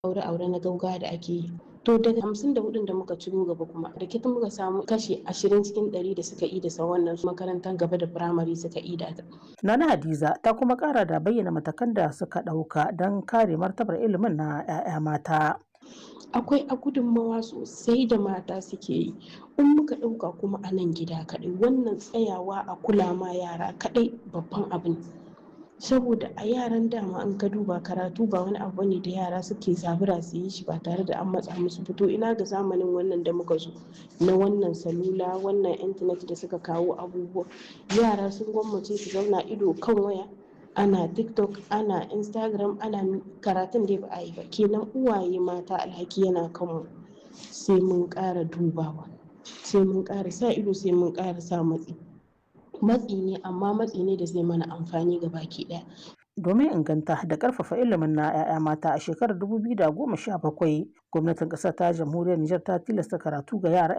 aure-aure na gaugawa da ake yi to daga hamsin da hudun da muka ciro gaba kuma da kita muka samu kashi ashirin cikin ɗari da suka ida sa wannan makarantar gaba da firamare suka ida ta. Nana Hadiza ta kuma kara da bayyana matakan da suka ɗauka don kare martabar ilimin na 'ya'ya mata. akwai a gudunmawa sosai da mata suke yi in muka ɗauka kuma a nan gida kaɗai wannan tsayawa a kula ma yara kaɗai babban abin saboda a yaran dama in ka duba karatu ba wani abu ne da yara suke zabura su yi shi ba tare da an matsa musu fito ina ga zamanin wannan da muka zo na wannan salula wannan intanet da suka kawo abubuwa yara sun gwammace su zauna ido kan waya ana tiktok ana instagram ana karatun da ba a yi ba kenan uwaye mata alhaki yana kanmu sai mun ƙara dubawa sai mun ƙara sa ido sai mun ƙara sa matsi matsi ne amma matsi ne da zai mana amfani ga baki ɗaya domin inganta da karfafa ilimin na 'ya'ya mata a shekarar 2017 gwamnatin ƙasar ta jamhuriyar Nijar ta tilasta karatu ga yara